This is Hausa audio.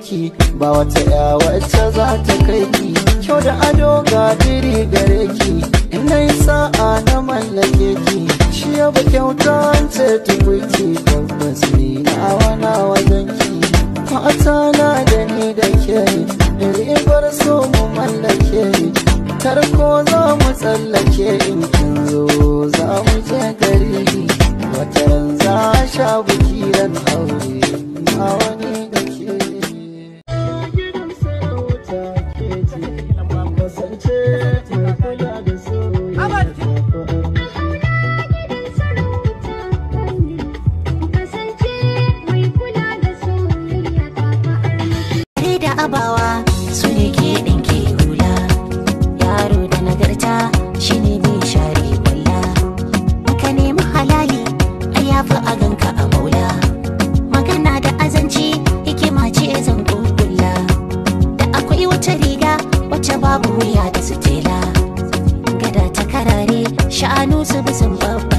ki ba wata ya wacce za ta kai ki kyau da ado ga diri gare ki ina yi sa'a na mallake ki shi ya ba kyauta ce tukuki tabbas ni na wana wajen ki mata na da ni da ke ribar so mu mallake tarko za mu tsallake in kin zo za mu je gari wata ran za a sha buki ran aure na wani da ke gidan sarauta ke ce kasance mai kula da soyayya da abawa su ne ke ɗinke hula yaro da nagarta shi ne mai share kwalla ka nemi halali a yafi a ganka a maula magana da azanci hikima ce zan kulla da akwai wata riga wacce babu wuya da sutela gada ta karare sha'anu su bisan babba